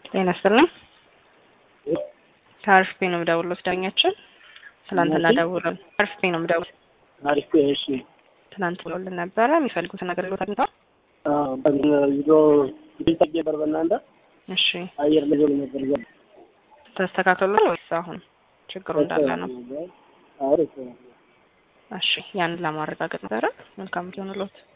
ጤና ይስጥልኝ። ከአርፍፔ ነው የምደውለው። ዳኛችን ትናንትና ደውለን አርፍፔ ነው የምደውለው። አሪፍ እሺ። ትናንት ብሎልን ነበረ የሚፈልጉትን አገልግሎት አግኝተዋል? ቪዲዮ ቢልጠጌ በር በእናንተ እሺ አየር ላይ ሆኖ ነበር ይዘ ተስተካክሏል ወይስ አሁን ችግሩ እንዳለ ነው? አሪፍ እሺ ያንን ለማረጋገጥ ነበረ። መልካም ሆንሎት